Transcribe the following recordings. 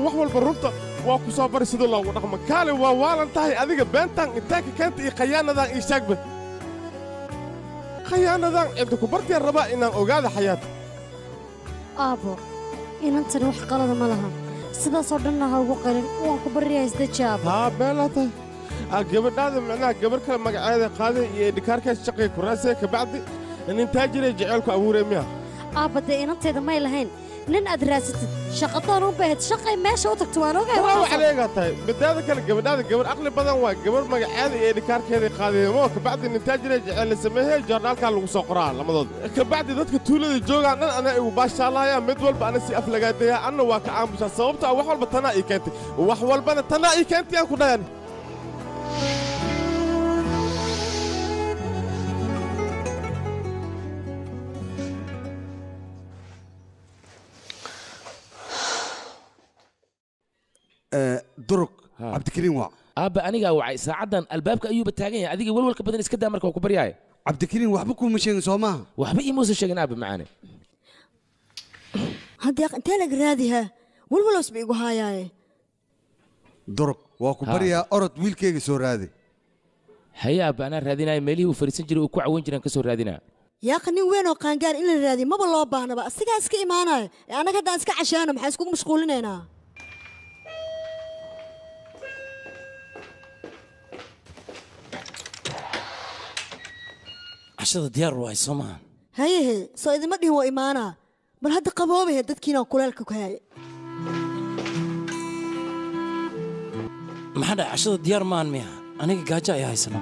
wax walba runta waa ku soo bari sida loogu dhaqmo kaale waa waalan tahay adiga beentan intaanka keenta iyo khayaanadan ii sheegba khayaanadan cidda ku bartiyaan rabaa inaan ogaada xayaat aabbo inantani wax qalada ma laha sidaasoo dhanna ha ugu qalin waan ku baryahay isdeji aabbo haa beelaa tahay aa gabadhaada macnaha gabar kale magaceeda qaaday iyo dhikaarkaas shaqay ku raasay kabacdi nin taajiray jaceylku abuuree miya aabba dee inantayda may lahayn nin aad raasatid shaqadoon u baahid shaqay meesha u tagto waan ogahay waa waxaasoo- waxaleegaa tahay midaada kale gabadhaada gabar aqli badan waa gabar magaceeda iyo dhikaarkeeday qaadaymo kabacdi nin taajiray jaceyl la sameeyey joornaalkaa lagu soo qoraa lamadooda kabacdi dadka tuulada joogaan dhan anaa igu baashaalahaya mid walba ana si aflagaadaya anna waa ka aamusaa sababto ah wax walba tanaa ii keentay wax walbana tanaa ii keentay aan ku dhayan durug cabdikariin waa aabba anigaa wacay saacaddan albaabka ayuuba taagan yahay adiga walwalka badan iska daa marka waa ku baryaaya cabdikariin waxba kuuma sheegin soo maaha waxba iimuusan sheegin aabba macaane haddii intee laga raadihaa walwalows ba igu haayaaye durug waa ku Ha. baryaa orod wiilkayga soo raadi haye aabba anaa raadinaya meelihii uu fadhiisan jiray uu ku cawan jiraan ka soo raadinaa yaaqa nin weyn oo qaangaar in la raadiyo maba loo baahnaba asigaa iska imaanaya ee annaga haddaan iska cashaano maxaa iskugu mashquulinaynaa cashada diyaar waay soo maaha hayehe soo idima dhihin waa imaanaa bal hadda qaboobahe dadkiina kuleelka ku hayay maxaa dhahay cashada diyaar maahan miya aniga gaajo ayaa haysanaa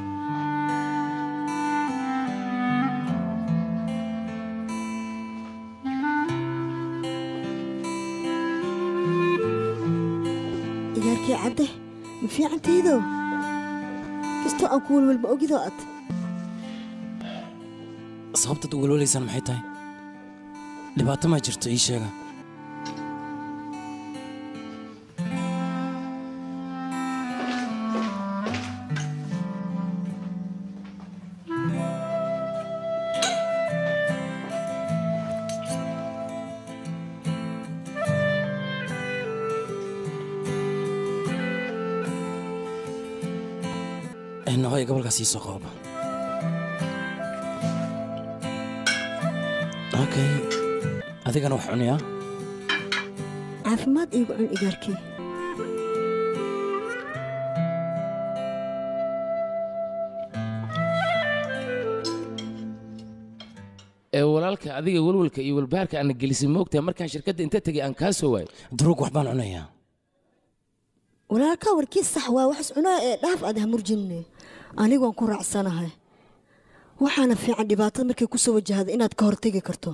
igaarkii cadde ma fiicantaydo kastoo aan ku welwel ma ogidoo ad sababtaad u welwalaysaan maxay tahay dhibaato ma jirto ii sheega nahoy gobolkaas ii soo qababa okay adigana wax cuniyaa caafimaad iigu cun igaarkii ee walaalka adiga walwalka iyo walbahaarka aana gelisay moogtahay markaan shirkadda inta tegay aan kaa soo waayo duruug wax baan cunayaa walaalkaa warkiis sax waa waxas cunaa ee dhaaf aad hamurjinne anigoon ku raacsanahay waxaana fiican dhibaatada markay ku soo wajahda inaad ka hortegi karto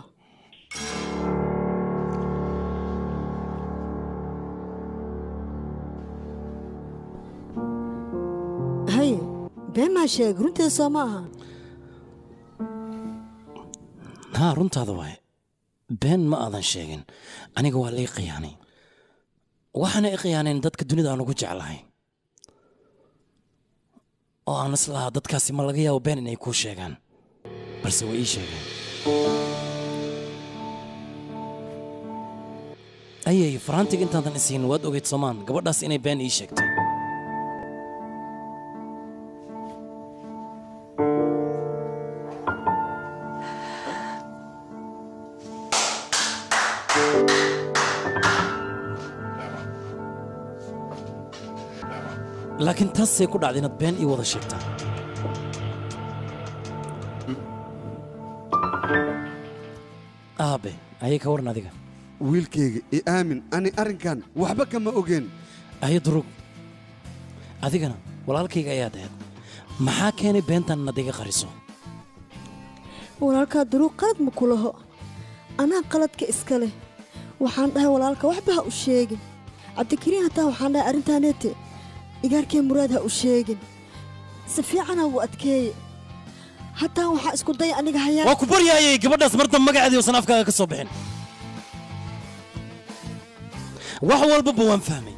haye been maa sheeg runteeda soo ma aha haa runtaada waaye been ma aadan sheegin aniga waa lii khiyaanay waxaana i khiyaaneen dadka dunida aan ugu jeclahay oo aan islahaa dadkaasi ma laga yaabo been inay kuu sheegaan balse way ii sheegeen ayay faraantiga intaadan isiin waad ogeyd soomaan gabadhaas inay been ii sheegtay laakiin taasay ku dhacday inaad been ii wada sheegtaa aabe ayay ka waran adiga wiilkayga i aamin ani arrinkan waxba kama ogeen ayo durug adigana walaalkayga ayaad ahayd maxaa keenay beentan inaad iga qariso walaalkaa duruuq qalad ma ku laho anaa qaladka iska leh waxaan dhahay walaalka waxba ha u sheegin cabdikariin hataa waxaan dhahay arrintaaneete igaarkee muraad ha u sheegin si fiicana wuu adkeeye hataa waxaa isku daya aniga hayaa waa ku baryaayay gabadhaas mar dambe magaceedii uusan afkaaga ka soo bixin wax walbaba waan fahmay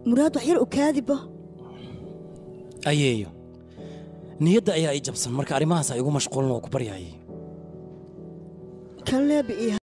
muraad wax yar u kaadiba ayeeyo niyadda ayaa ii jabsan marka arrimahaas ay igu mashquulin oo ku baryaayay kan leeba ii